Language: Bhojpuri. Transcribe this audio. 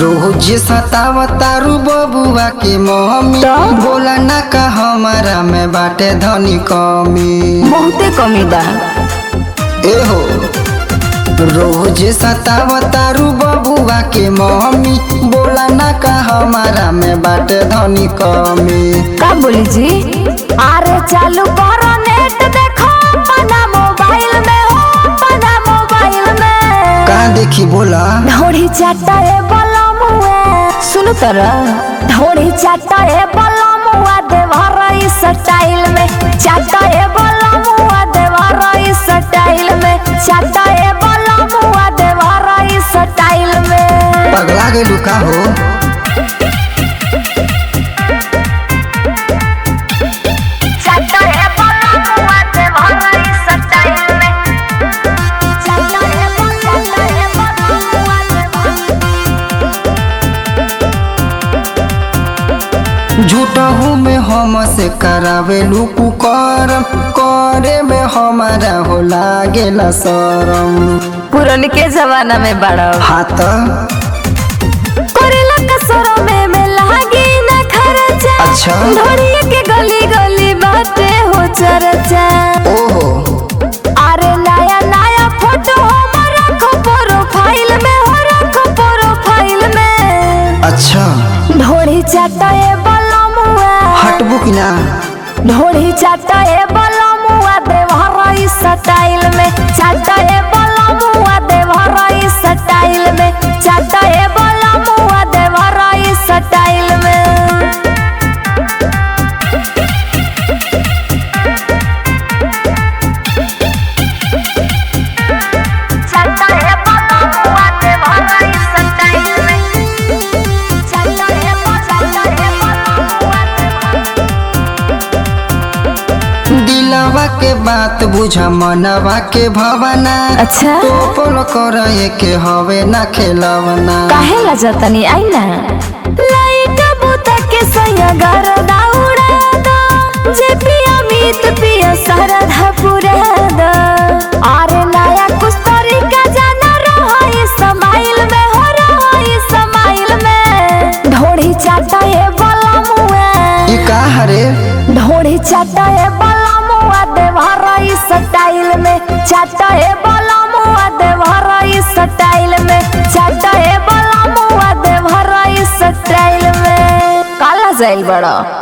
रोज सतावतारू बबुआ के मम्मी तो? बोला ना का हमारा में बाटे धनी कमी बहुते कमी बा एहो रोज सतावतारू बबुआ के मम्मी बोला ना का हमारा में बाटे धनी कमी का बोली जी अरे चालू करो नेट देखो अपना मोबाइल में हो अपना मोबाइल में का देखी बोला ढोड़ी चाटा ए बलमुआ सुन तर ढोड़ी चाटा ए बलमुआ देवर इस स्टाइल में चाटा ए बलमुआ देवर इस स्टाइल में चाटा ए बलमुआ देवर इस स्टाइल में पगला गेलू का हो चाटा ए बलमुआ देवर इस स्टाइल में चाटा ए चाटा ए बलमुआ देवर झूठहू में हम से करावे लुकु करम करे में हमारा हो लागेला शरम पुरन के जमाना में बड़ा हाथ करेला कसरो में में लागी ना खर्चा अच्छा। ढोड़िया के गली गली बाटे हो चर्चा ओहो अरे नया नया फोटो हमर रखो प्रोफाइल में हो रखो प्रोफाइल में अच्छा ढोड़ी चाटा ए बलमुआ हटबू कि ना ढोड़ी चाटा ए बलमुआ देवर इस स्टाइल में चाटा ए बलमुआ देवर इस स्टाइल में चाटा ए बलमुआ देवर इस स्टाइल में चाटा ए बलमुआ देवर इस स्टाइल में चाटा ए चाटा ए बलमुआ देवर दिलवा के बात बुझा मनवा के भवना अच्छा टोपल करे के हवे ना खेलवना काहे ला जातनी आई ना लाइट बुता के सैया घर दाउड़ा दो जे पिया मीत पिया सरधा पुरा दो अरे नया कुछ तरीका जाना रहो इस समाइल में हो रहो इस समाइल में ढोड़ी चाटा ए बलमुआ ई का हरे ढोड़ी चाटा ए बलमुआ देवर इस स्टाइल में चाटा ए बलमुआ देवर इस स्टाइल में चाटा ए बलमुआ देवर इस स्टाइल में काला जाइल बड़ा